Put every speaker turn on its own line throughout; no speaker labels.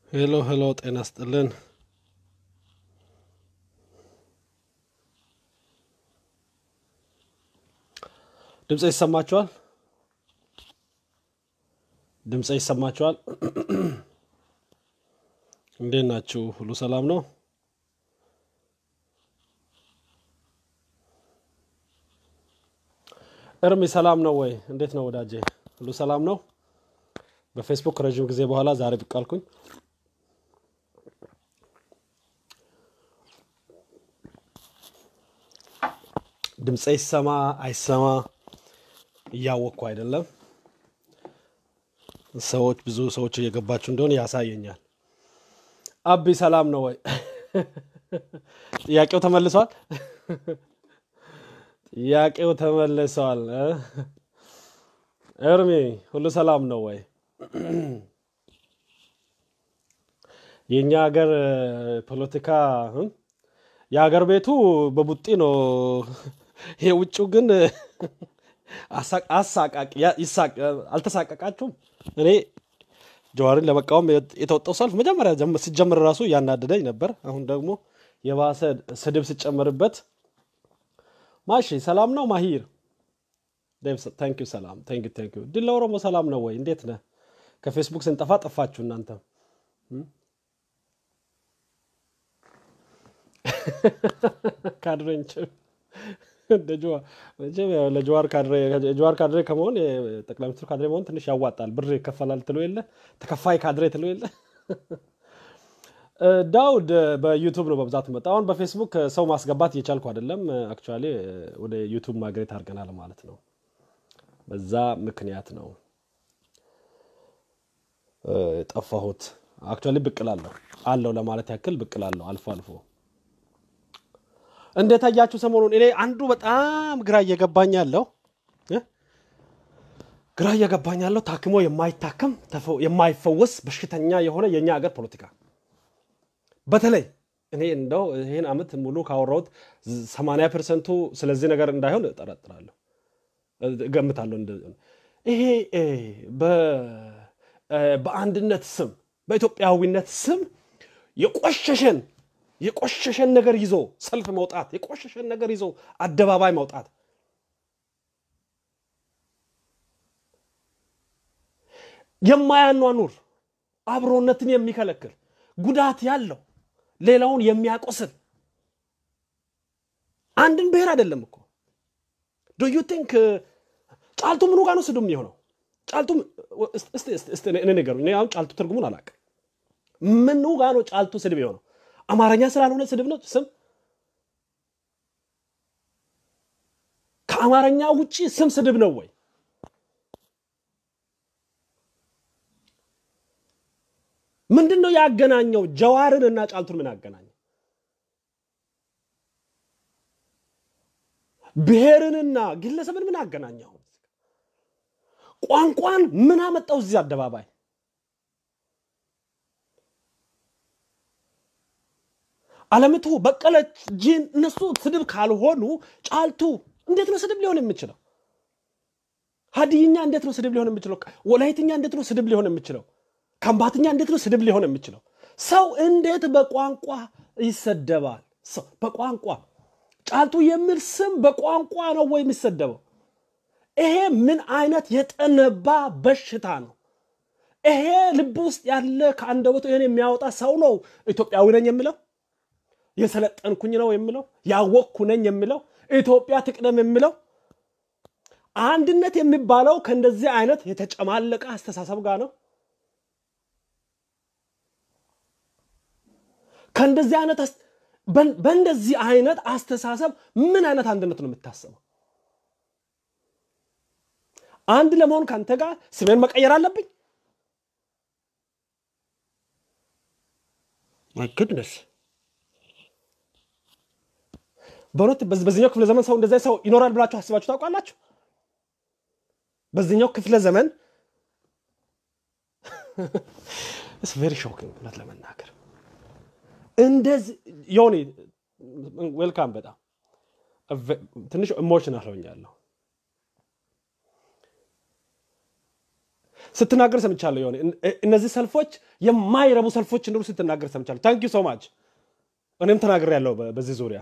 ሄሎ ሄሎ፣ ጤና ስጥልን። ድምፅ ይሰማችኋል? ድምፅ ይሰማችኋል? እንዴት ናችሁ? ሁሉ ሰላም ነው? እርሚ ሰላም ነው ወይ? እንዴት ነው ወዳጄ? ሁሉ ሰላም ነው? በፌስቡክ ረዥም ጊዜ በኋላ ዛሬ ብቅ አልኩኝ። ድምፄ ይሰማ አይሰማ እያወቅኩ አይደለም። ሰዎች ብዙ ሰዎች እየገባችሁ እንደሆነ ያሳየኛል። አቢ ሰላም ነው ወይ? ጥያቄው ተመልሷል። ጥያቄው ተመልሷል። እ? እርሚ ሁሉ ሰላም ነው ወይ? የእኛ ሀገር ፖለቲካ እ? የሀገር ቤቱ በቡጢ ነው። የውጭው ግን አሳ- አሳቃቂ ያ- ይሳቅ አልተሳቀቃችሁም? እኔ ጀዋርን ለመቃወም የተወጣው ሰልፍ መጀመሪያ ጀም- ሲጀምር ራሱ እያናደደኝ ነበር። አሁን ደግሞ የባሰ ስድብ ሲጨመርበት ማሺ ሰላም ነው ማሂር ታንኪዩ ሰላም ታንኪዩ ታንኪዩ ድል ለኦሮሞ ሰላም ነው ወይ እንዴት ነህ ከፌስቡክ ስንጠፋ ጠፋችሁ እናንተ ካድሬ ለጀዋር ካድሬ ከመሆን የጠቅላይ ሚኒስትሩ ካድሬ መሆን ትንሽ ያዋጣል ብር ይከፈላል ትሎ የለ ተከፋይ ካድሬ ትሎ የለ እ፣ ዳውድ በዩቱብ ነው በብዛት መጣ። አሁን በፌስቡክ ሰው ማስገባት እየቻልኩ አይደለም። አክቹዋሊ ወደ ዩቱብ ማግሬት አድርገናል ማለት ነው። በዛ ምክንያት ነው እ፣ ጠፋሁት። አክቹዋሊ ብቅ እላለሁ አለው ለማለት ያክል ብቅ እላለሁ አልፎ አልፎ። እንደታያችሁ ሰሞኑን እኔ አንዱ በጣም ግራ እየገባኝ ያለው እ፣ ግራ እየገባኝ ያለው ታክሞ የማይታከም ተፈ- የማይፈወስ በሽተኛ የሆነ የእኛ ሀገር ፖለቲካ በተለይ እኔ እንደው ይህን ዓመት ሙሉ ካወራሁት 80 ፐርሰንቱ ስለዚህ ነገር እንዳይሆን እጠረጥራለሁ እገምታለሁ። እንደ- ይሄ እ፣ በ- እ፣ በአንድነት ስም በኢትዮጵያዊነት ስም የቆሸሸን የቆሸሸን ነገር ይዞ ሰልፍ መውጣት የቆሸሸን ነገር ይዞ አደባባይ መውጣት የማያኗኑር አብሮነትን የሚከለክል ጉዳት ያለው ሌላውን የሚያቆስል አንድን ብሔር አይደለም እኮ ዱ ዩ ቲንክ ጫልቱ ምኑ ጋር ነው ስድብ የሚሆነው? ጫልቱ እስቲ- እስቲ- እስቲ- እስቲ እኔ ንገሩኝ። እኔ አሁን ጫልቱ ትርጉሙን አላውቅም። ምኑ ጋር ነው ጫልቱ ስድብ የሆነው? አማርኛ ስላልሆነ ስድብ ነው ስም ከአማርኛ ውጪ ስም ስድብ ነው ወይ? ምንድን ነው ያገናኘው? ጀዋርን እና ጫልቱን ምን አገናኘው? ብሔርንና ግለሰብን ምን አገናኘው? ቋንቋን ምን አመጣው እዚህ አደባባይ? አለምቱ በቀለች ጂን እነሱ ስድብ ካልሆኑ ጫልቱ እንዴት ነው ስድብ ሊሆን የሚችለው? ሀዲይኛ እንዴት ነው ስድብ ሊሆን የሚችለው? ወላይትኛ እንዴት ነው ስድብ ሊሆን የሚችለው? ከምባትኛ እንዴት ነው ስድብ ሊሆን የሚችለው? ሰው እንዴት በቋንቋ ይሰደባል? ሰው በቋንቋ ጫልቱ የሚል ስም በቋንቋ ነው ወይ የሚሰደበው? ይሄ ምን አይነት የጠነባ በሽታ ነው? ይሄ ልብ ውስጥ ያለ ከአንደበቱ ይሄን የሚያወጣ ሰው ነው ኢትዮጵያዊ ነኝ የሚለው የሰለጠንኩኝ ነው የሚለው ያወቅኩ ነኝ የሚለው ኢትዮጵያ ትቅደም የሚለው አንድነት የሚባለው ከእንደዚህ አይነት የተጨማለቀ አስተሳሰብ ጋር ነው። ከእንደዚህ አይነት አስ- በን- በእንደዚህ አይነት አስተሳሰብ ምን አይነት አንድነት ነው የምታስበው? አንድ ለመሆን ከአንተ ጋር ስሜን መቀየር አለብኝ? ማይ ጉድነስ በእውነት በዚ- በዚህኛው ክፍለ ዘመን ሰው እንደዚያ ሰው ይኖራል ብላችሁ አስባችሁ ታውቃላችሁ? በዚህኛው ክፍለ ዘመን ቬሪ ሾኪንግ እውነት ለመናገር እንደዚህ ዮኒ ዌልካም። በጣም ቨ- ትንሽ ኢሞሽናል ሆኛለሁ። ስትናገር ሰምቻለሁ። የሆነ እነዚህ ሰልፎች የማይረቡ ሰልፎች እንደሆኑ ስትናገር ሰምቻለሁ። ታንክ ዩ ሶ ማች። እኔም ተናግር ያለው በዚህ ዙሪያ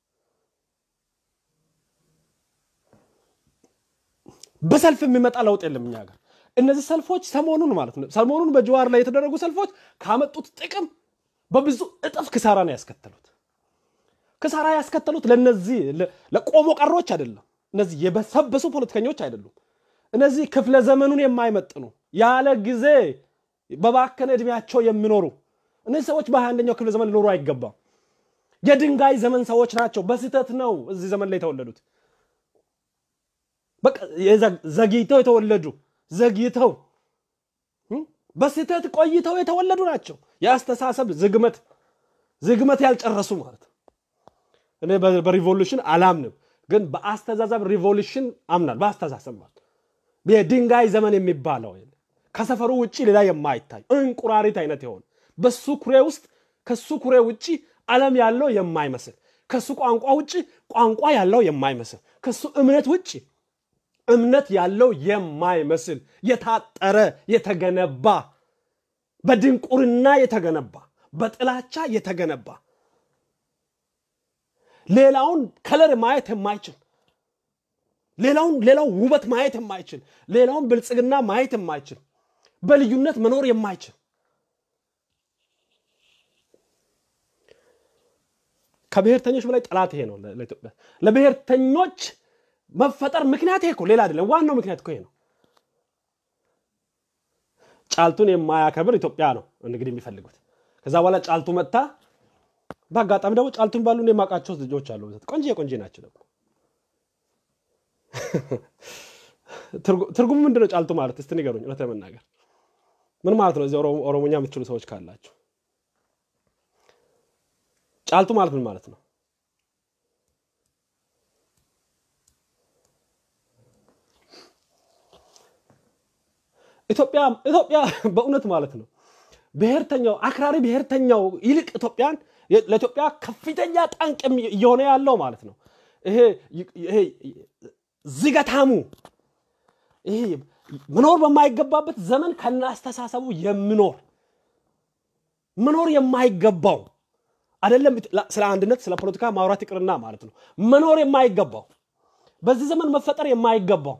በሰልፍ የሚመጣ ለውጥ የለም እኛ ሀገር። እነዚህ ሰልፎች ሰሞኑን ማለት ነው ሰሞኑን በጀዋር ላይ የተደረጉ ሰልፎች ካመጡት ጥቅም በብዙ እጥፍ ክሳራ ነው ያስከተሉት። ክሳራ ያስከተሉት ለነዚህ ለቆሞ ቀሮች አይደለም። እነዚህ የበሰበሱ ፖለቲከኞች አይደሉም። እነዚህ ክፍለ ዘመኑን የማይመጥኑ ያለ ጊዜ በባከነ እድሜያቸው የሚኖሩ እነዚህ ሰዎች በሃያ አንደኛው ክፍለ ዘመን ሊኖሩ አይገባም። የድንጋይ ዘመን ሰዎች ናቸው። በስህተት ነው እዚህ ዘመን ላይ የተወለዱት። በቃ ዘግይተው የተወለዱ ዘግይተው በስህተት ቆይተው የተወለዱ ናቸው። የአስተሳሰብ ዝግመት ዝግመት ያልጨረሱ ማለት እኔ በሪቮሉሽን አላምንም፣ ግን በአስተዛዘብ ሪቮሉሽን አምናል። በአስተሳሰብ ማለት የድንጋይ ዘመን የሚባለው ከሰፈሩ ውጭ ሌላ የማይታይ እንቁራሪት አይነት የሆነ በሱ ኩሬ ውስጥ ከሱ ኩሬ ውጭ ዓለም ያለው የማይመስል ከሱ ቋንቋ ውጭ ቋንቋ ያለው የማይመስል ከሱ እምነት ውጭ እምነት ያለው የማይመስል የታጠረ የተገነባ በድንቁርና የተገነባ በጥላቻ የተገነባ ሌላውን ከለር ማየት የማይችል ሌላውን ሌላው ውበት ማየት የማይችል ሌላውን ብልጽግና ማየት የማይችል በልዩነት መኖር የማይችል ከብሔርተኞች በላይ ጠላት ይሄ ነው ለኢትዮጵያ ለብሔርተኞች መፈጠር ምክንያት ይሄ እኮ ሌላ አይደለም። ዋናው ምክንያት እኮ ይሄ ነው። ጫልቱን የማያከብር ኢትዮጵያ ነው እንግዲህ የሚፈልጉት። ከዛ በኋላ ጫልቱ መጥታ፣ በአጋጣሚ ደግሞ ጫልቱን ባሉ የማውቃቸው ልጆች አሉ። ቆንጆ ቆንጆ ናቸው። ደግሞ ትርጉሙ ምንድን ነው ጫልቱ ማለት? እስቲ ንገሩኝ። እውነት ለመናገር ምን ማለት ነው? እዚህ ኦሮሞኛ የምትችሉ ሰዎች ካላችሁ ጫልቱ ማለት ምን ማለት ነው? ኢትዮጵያ ኢትዮጵያ በእውነት ማለት ነው ብሔርተኛው አክራሪ ብሔርተኛው ይልቅ ኢትዮጵያን ለኢትዮጵያ ከፍተኛ ጠንቅ እየሆነ ያለው ማለት ነው። ይሄ ዝገታሙ ይሄ መኖር በማይገባበት ዘመን ከናስተሳሰቡ የሚኖር መኖር የማይገባው አይደለም። ስለ አንድነት ስለ ፖለቲካ ማውራት ይቅርና ማለት ነው መኖር የማይገባው በዚህ ዘመን መፈጠር የማይገባው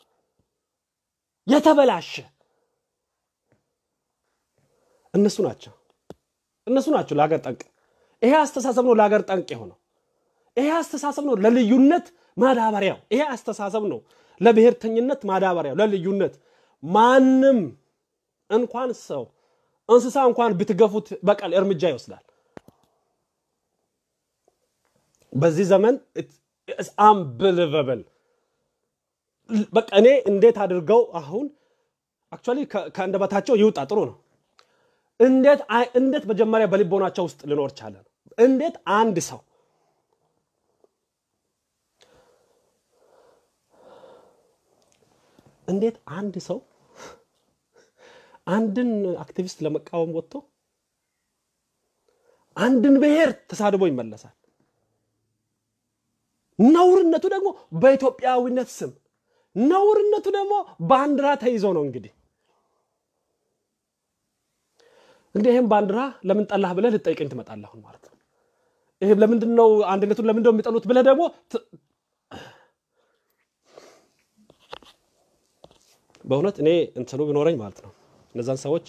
የተበላሸ እነሱ ናቸው እነሱ ናቸው ለሀገር ጠንቅ። ይሄ አስተሳሰብ ነው ለሀገር ጠንቅ የሆነው። ይሄ አስተሳሰብ ነው ለልዩነት ማዳበሪያው። ይሄ አስተሳሰብ ነው ለብሔርተኝነት ማዳበሪያው፣ ለልዩነት ማንም እንኳን ሰው እንስሳ እንኳን ብትገፉት በቀል እርምጃ ይወስዳል። በዚህ ዘመን አንብልቨብል በቃ እኔ እንዴት አድርገው አሁን አክቹዋሊ ከአንደበታቸው ይውጣ ጥሩ ነው። እንዴት እንዴት መጀመሪያ በልቦናቸው ውስጥ ልኖር ቻለ? እንዴት አንድ ሰው እንዴት አንድ ሰው አንድን አክቲቪስት ለመቃወም ወጥቶ አንድን ብሔር ተሳድቦ ይመለሳል? ነውርነቱ ደግሞ በኢትዮጵያዊነት ስም ነውርነቱ ደግሞ ባንዲራ ተይዞ ነው። እንግዲህ እንግዲህ ይህም ባንዲራ ለምን ጠላህ ብለህ ልጠይቀኝ ትመጣለህ አሁን ማለት ነው። ይህም ለምንድን ነው አንድነቱን ለምንድን ነው የሚጠሉት ብለህ ደግሞ በእውነት እኔ እንትኑ ቢኖረኝ ማለት ነው እነዛን ሰዎች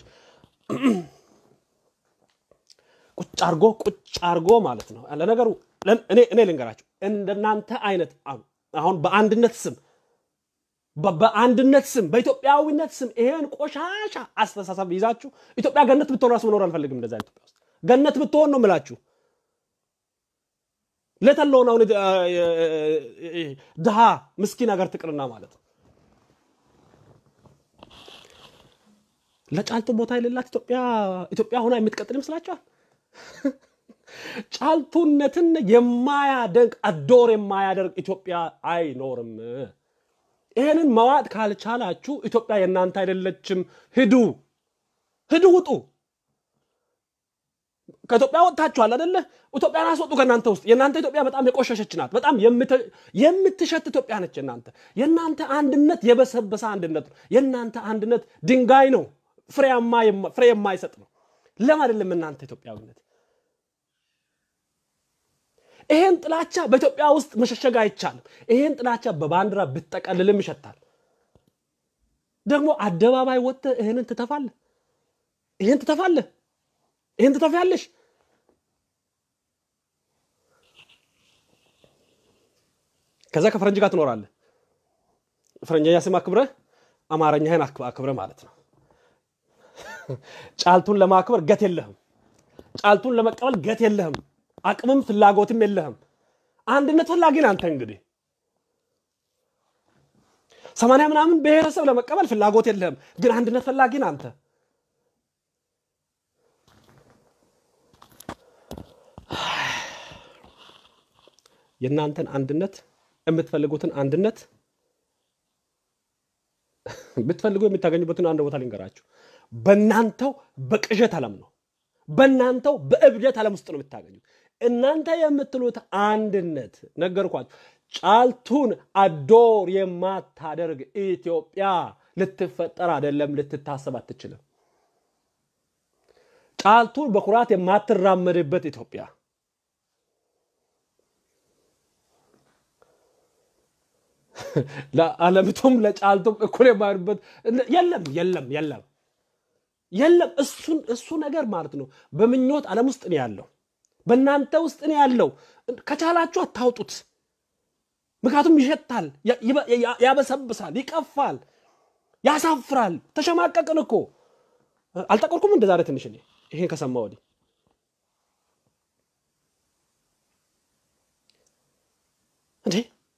ቁጭ አርጎ ቁጭ አርጎ ማለት ነው ለነገሩ እኔ ልንገራቸው እንደናንተ አይነት አሁን በአንድነት ስም በአንድነት ስም በኢትዮጵያዊነት ስም ይሄን ቆሻሻ አስተሳሰብ ይዛችሁ ኢትዮጵያ ገነት ብትሆን ራሱ መኖር አልፈልግም። እንደዛ ኢትዮጵያ ውስጥ ገነት ብትሆን ነው የምላችሁ። ለተለውን አሁን ድሃ ምስኪን ሀገር ትቅርና ማለት ነው ለጫልቱ ቦታ የሌላት ኢትዮጵያ ኢትዮጵያ ሆና የምትቀጥል ይመስላችኋል? ጫልቱነትን የማያደንቅ አዶር የማያደርግ ኢትዮጵያ አይኖርም። ይህንን መዋጥ ካልቻላችሁ ኢትዮጵያ የእናንተ አይደለችም። ሂዱ ሂዱ፣ ውጡ። ከኢትዮጵያ ወጥታችኋል አደለ? ኢትዮጵያን አስወጡ ከእናንተ ውስጥ። የእናንተ ኢትዮጵያ በጣም የቆሸሸች ናት። በጣም የምትሸት ኢትዮጵያ ነች። የእናንተ የእናንተ አንድነት የበሰበሰ አንድነት ነው። የእናንተ አንድነት ድንጋይ ነው፣ ፍሬ የማይሰጥ ነው። ለም አይደለም እናንተ ኢትዮጵያዊነት። ይሄን ጥላቻ በኢትዮጵያ ውስጥ መሸሸግ አይቻልም። ይሄን ጥላቻ በባንዲራ ብትጠቀልልም ይሸታል። ደግሞ አደባባይ ወጥተህ ይህንን ትተፋለህ፣ ይህን ትተፋለህ፣ ይህን ትተፊያለሽ። ከዛ ከፈረንጅ ጋር ትኖራለህ። ፈረንጀኛ ስም አክብረህ አማርኛህን አክብረህ ማለት ነው። ጫልቱን ለማክበር ገት የለህም። ጫልቱን ለመቀበል ገት የለህም። አቅምም ፍላጎትም የለህም። አንድነት ፈላጊ ነህ አንተ እንግዲህ ሰማንያ ምናምን ብሔረሰብ ለመቀበል ፍላጎት የለህም፣ ግን አንድነት ፈላጊ ነህ አንተ። የእናንተን አንድነት የምትፈልጉትን አንድነት ብትፈልጉ የምታገኙበትን አንድ ቦታ ልንገራችሁ። በእናንተው በቅዠት ዓለም ነው። በእናንተው በእብደት ዓለም ውስጥ ነው የምታገኙት። እናንተ የምትሉት አንድነት ነገርኳችሁ። ጫልቱን አዶር የማታደርግ ኢትዮጵያ ልትፈጠር አይደለም፣ ልትታሰብ አትችልም። ጫልቱን በኩራት የማትራመድበት ኢትዮጵያ ለዓለምቱም ለጫልቱም እኩል የማይሆንበት የለም የለም የለም የለም። እሱን እሱ ነገር ማለት ነው በምኞት ዓለም ውስጥ ነው ያለው፣ በእናንተ ውስጥ ነው ያለው። ከቻላችሁ አታውጡት። ምክንያቱም ይሸታል፣ ያበሰብሳል፣ ይቀፋል፣ ያሳፍራል። ተሸማቀቅን እኮ አልጠቆርኩም እንደ ዛሬ ትንሽ እኔ ይሄን ከሰማ ወዲህ እንዴ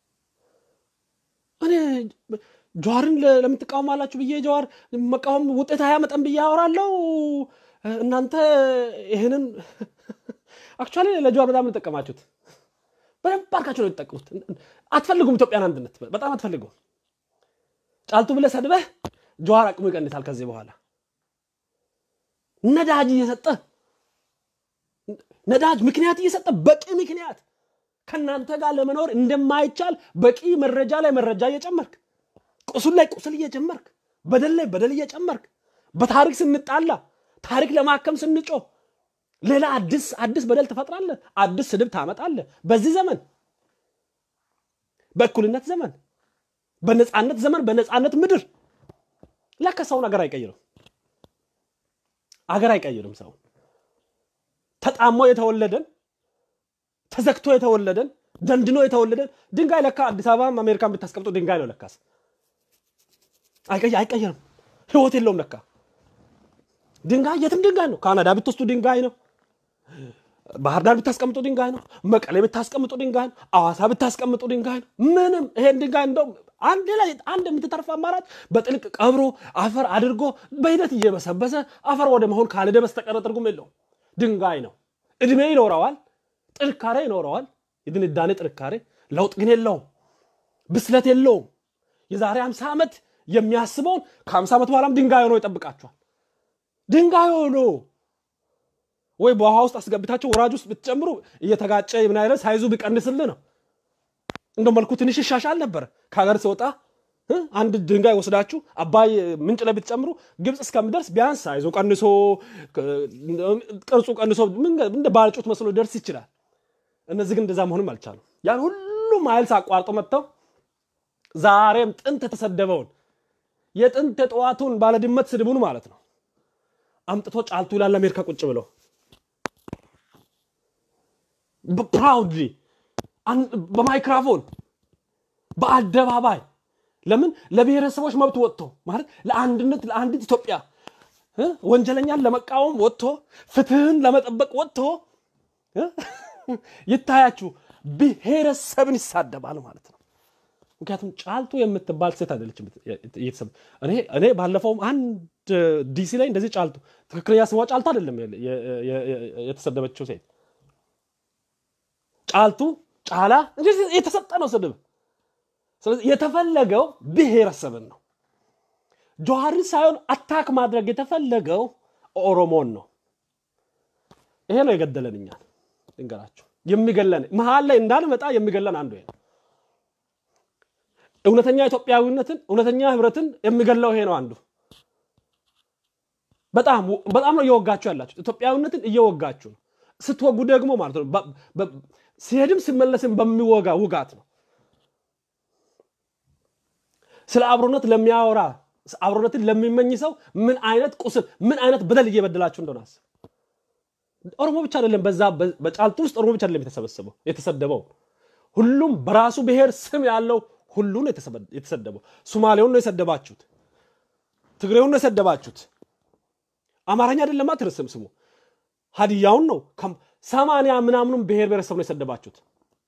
እኔ ጀዋርን ለምን ትቃወማላችሁ ብዬ ጀዋር መቃወም ውጤት አያመጣም ብዬ አወራለሁ። እናንተ ይህንን አክቹዋሊ ለጀዋር በጣም የምጠቀማችሁት በደንብ አድርጋችሁ ነው የተጠቀሙት። አትፈልጉም፣ ኢትዮጵያን አንድነት በጣም አትፈልጉም። ጫልቱ ብለህ ሰድበህ ጀዋር አቅሙ ይቀንሳል። ከዚህ በኋላ ነዳጅ እየሰጠ ነዳጅ ምክንያት እየሰጠ በቂ ምክንያት ከእናንተ ጋር ለመኖር እንደማይቻል በቂ መረጃ ላይ መረጃ እየጨመርክ ቁስል ላይ ቁስል እየጨመርክ በደል ላይ በደል እየጨመርክ በታሪክ ስንጣላ ታሪክ ለማከም ስንጮህ ሌላ አዲስ አዲስ በደል ትፈጥራለህ። አዲስ ስድብ ታመጣለህ። በዚህ ዘመን በእኩልነት ዘመን በነፃነት ዘመን በነፃነት ምድር ለካ ሰውን አገር አይቀይርም። አገር አይቀይርም። ሰው ተጣሞ የተወለደን ተዘግቶ የተወለደን ደንድኖ የተወለደን ድንጋይ ለካ አዲስ አበባ አሜሪካን ብታስቀምጡ ድንጋይ ነው። ለካስ አይቀይርም። ህይወት የለውም። ለካ ድንጋይ የትም ድንጋይ ነው። ካናዳ ብትወስዱ ድንጋይ ነው። ባህር ዳር ብታስቀምጡ ድንጋይ ነው። መቀሌ ብታስቀምጡ ድንጋይ ነው። አዋሳ ብታስቀምጡ ድንጋይ ነው። ምንም ይሄን ድንጋይ እንደው አንድ ላይ አንድ የምትተርፍ አማራጭ በጥልቅ ቀብሮ አፈር አድርጎ በሂደት እየበሰበሰ አፈር ወደ መሆን ካልሄደ በስተቀረ ትርጉም የለውም። ድንጋይ ነው። እድሜ ይኖረዋል፣ ጥንካሬ ይኖረዋል፣ የድንዳኔ ጥንካሬ። ለውጥ ግን የለውም፣ ብስለት የለውም። የዛሬ ሃምሳ ዓመት የሚያስበውን ከሃምሳ ዓመት በኋላም ድንጋይ ሆኖ ይጠብቃቸዋል። ድንጋይ ሆኖ ወይ በውሃ ውስጥ አስገብታቸው ወራጅ ውስጥ ብትጨምሩ እየተጋጨ ምን አይነት ሳይዙ ቢቀንስልህ ነው። እንደ መልኩ ትንሽ ይሻሻል ነበር። ከሀገር ሲወጣ አንድ ድንጋይ ወስዳችሁ አባይ ምንጭ ላይ ብትጨምሩ ግብፅ እስከሚደርስ ቢያንስ ሳይዙ ቀንሶ ቅርጹ ቀንሶ እንደ ባልጩት መስሎ ደርስ ይችላል። እነዚህ ግን እንደዛ መሆንም አልቻሉም። ያን ሁሉ ማይልስ አቋርጦ መጥተው ዛሬም ጥንት የተሰደበውን የጥንት የጠዋቱን ባለድመት ስድቡን ማለት ነው አምጥቶ ጫልቱ ይላል አሜሪካ ቁጭ ብለው ፕራውድሊ በማይክራፎን በአደባባይ ለምን ለብሔረሰቦች መብት ወጥቶ ማለት ለአንድነት ለአንዲት ኢትዮጵያ ወንጀለኛን ለመቃወም ወጥቶ ፍትህን ለመጠበቅ ወጥቶ ይታያችሁ ብሔረሰብን ይሳደባል ማለት ነው። ምክንያቱም ጫልቱ የምትባል ሴት አይደለችም። እኔ ባለፈውም አንድ ዲሲ ላይ እንደዚህ ጫልቱ ትክክለኛ ስሟ ጫልቱ አይደለም የተሰደበችው ሴት ጫልቱ ጫላ የተሰጠ ነው ስድብ። ስለዚህ የተፈለገው ብሔረሰብን ነው። ጀዋርን ሳይሆን አታክ ማድረግ የተፈለገው ኦሮሞን ነው። ይሄ ነው የገደለን እኛን ልንገራችሁ የሚገለን መሀል ላይ እንዳንመጣ የሚገለን አንዱ ይሄ ነው እውነተኛ ኢትዮጵያዊነትን እውነተኛ ህብረትን የሚገለው ይሄ ነው አንዱ በጣም በጣም ነው እየወጋችሁ ያላችሁ ኢትዮጵያዊነትን እየወጋችሁ ነው ስትወጉ ደግሞ ማለት ነው በ- በ- ሲሄድም ሲመለስም በሚወጋ ውጋት ነው ስለ አብሮነት ለሚያወራ አብሮነትን ለሚመኝ ሰው ምን አይነት ቁስል ምን አይነት በደል እየበደላችሁ እንደሆነ አስብ ኦሮሞ ብቻ አይደለም በዛ በ- በጫልቱ ውስጥ ኦሮሞ ብቻ አይደለም የተሰበሰበው የተሰደበው ሁሉም በራሱ ብሔር ስም ያለው ሁሉ ነው የተሰበ- የተሰደበው ሱማሌውን ነው የሰደባችሁት ትግሬውን ነው የሰደባችሁት አማርኛ አይደለማ ትርስም ስሙ ሀዲያውን ነው ከም- ሰማንያ ምናምኑን ብሔር ብሔረሰብ ነው የሰደባችሁት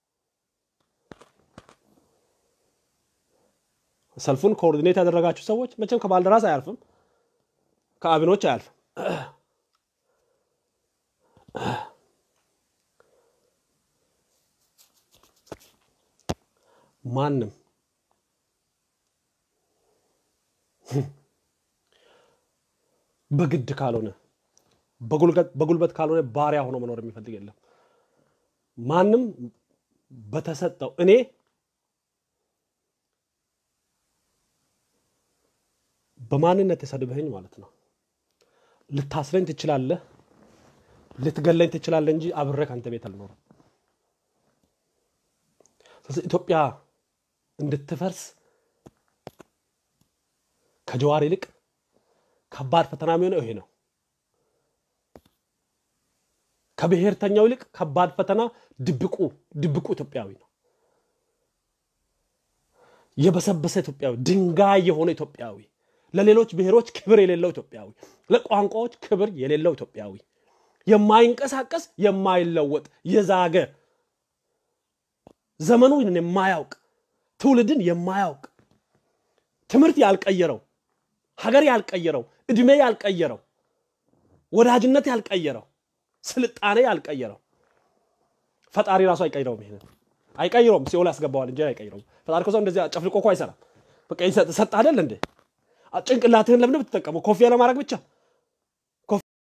ሰልፉን ኮኦርዲኔት ያደረጋችሁ ሰዎች መቼም ከባልደራስ አያልፍም ከአብኖች አያልፍም ማንም በግድ ካልሆነ በጉልበት- በጉልበት ካልሆነ ባሪያ ሆኖ መኖር የሚፈልግ የለም ማንም በተሰጠው እኔ በማንነት የሰድብህኝ ማለት ነው ልታስረኝ ትችላለህ ልትገለኝ ትችላለህ እንጂ አብሬ ከአንተ ቤት አልኖርም ስለዚህ ኢትዮጵያ እንድትፈርስ ከጀዋር ይልቅ ከባድ ፈተና የሚሆነው ይሄ ነው ከብሔርተኛው ይልቅ ከባድ ፈተና ድብቁ ድብቁ ኢትዮጵያዊ ነው የበሰበሰ ኢትዮጵያዊ ድንጋይ የሆነ ኢትዮጵያዊ ለሌሎች ብሔሮች ክብር የሌለው ኢትዮጵያዊ ለቋንቋዎች ክብር የሌለው ኢትዮጵያዊ የማይንቀሳቀስ የማይለወጥ የዛገ ዘመኑን የማያውቅ ትውልድን የማያውቅ ትምህርት ያልቀየረው ሀገር ያልቀየረው እድሜ ያልቀየረው ወዳጅነት ያልቀየረው ስልጣኔ ያልቀየረው ፈጣሪ ራሱ አይቀይረውም ይሄንን አይቀይረውም ሲኦል ያስገባዋል እንጂ አይቀይረውም ፈጣሪ እኮ ሰው እንደዚህ ጨፍልቆ እኮ አይሰራም በቃ ይሰጥ ሰጥ አይደል እንዴ ጭንቅላትህን ለምን ብትጠቀመው ኮፊያ ለማድረግ ብቻ